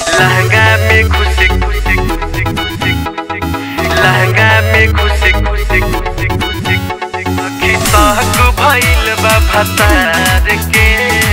लहंगा में घुसे घुसे घुसे घुसे घुसे लहंगा में घुसे घुसे घुसे घुसे घुसे सहक भइल बा भतार के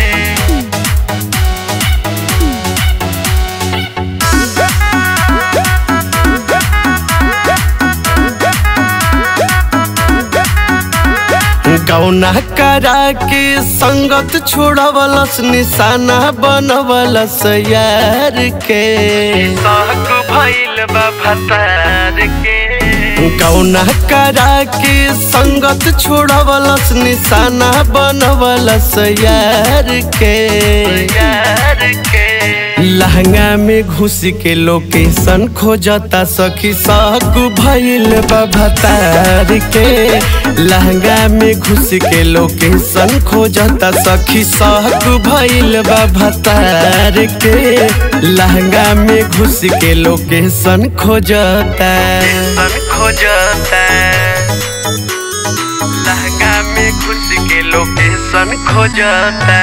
गौना करा के संगत छोड़वलस निशाना बनवलस यार के सहक भइल बा भतार के गौना करा के संगत छोड़वलस निशाना बनवलस यार के यार के लहंगा में घुस के लोकेशन खोजता सखी सहक भइल बा भतार के लहंगा में घुस के लोकेशन खोजता सखी सहक भइल बा भतार के लहंगा में घुस के लोकेशन खोजता सन खोजता लहंगा में घुस के लोकेशन खोजता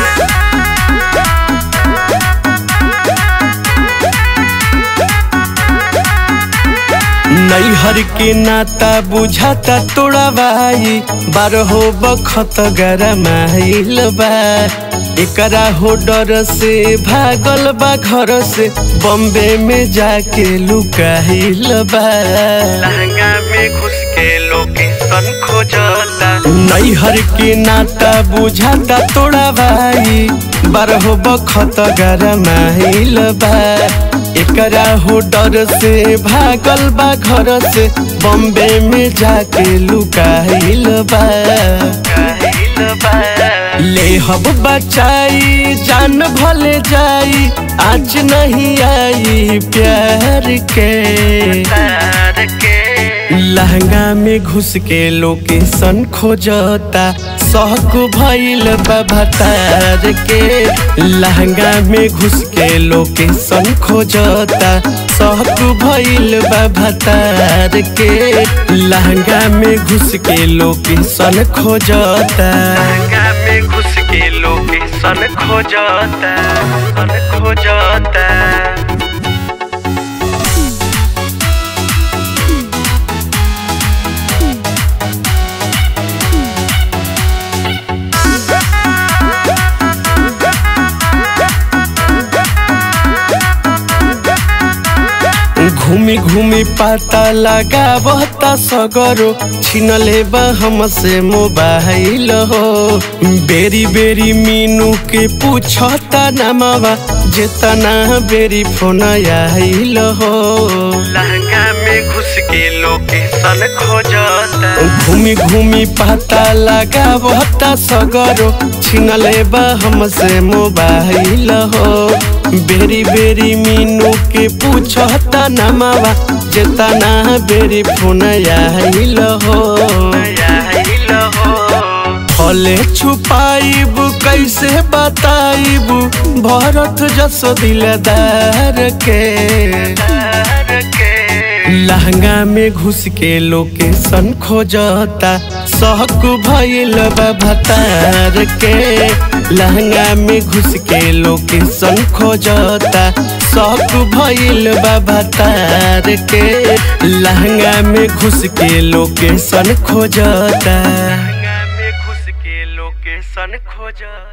नैहर के नाता बुझाता तोड़ा भाई बारहो बखत गरमाइल बा एकरा हो डर से भागल बा घर से बॉम्बे में जाके लुकाइल बा लहंगा में घुस के लोकेशन खोजता नैहर के नाता बुझाता तोड़ा भाई बारहो बखत गरमाइल बा एकरा हो डर से भागल बा घर से बॉम्बे में जाके लुकाइल बा कहिल बा ले हब बचाई जान भले जाई आज नहीं आई प्यार के तार के लहंगा में घुस के लोकेशन खोजता सहक भइल बा भतार के लहंगा में घुस के लोकेशन खोजता सहक भइल बा भतार के लहंगा में घुस के लोकेशन खोजता लहंगा में घुस के लोकेशन खोजता सन खोजता घूमी घूमी पता लगावता सगरो छिनले बा हमसे मोबाइल हो बेरी बेरी मीनू के पूछता नमवा जितना बेरी फोन आइल हो लहंगा में घुस के लोकेशन खोजता घूमी घूमी पता लगावता सगरो छिनले बा हमसे मोबाइल हो बेरी बेरी मीनू के पूछता नमवा जितना बेरी फोन आइल हो आइल हो फले छुपाइब कैसे बताइब भरत जस दिलदार के तार के लहंगा में घुस के लोकेशन खोजता सहक भइल बा भतार के लहंगा में घुस के लोकेशन खोजता सहक भइल बा भतार के लहंगा में घुस के लोकेशन खोजता लहंगा में घुस के लोकेशन खोजता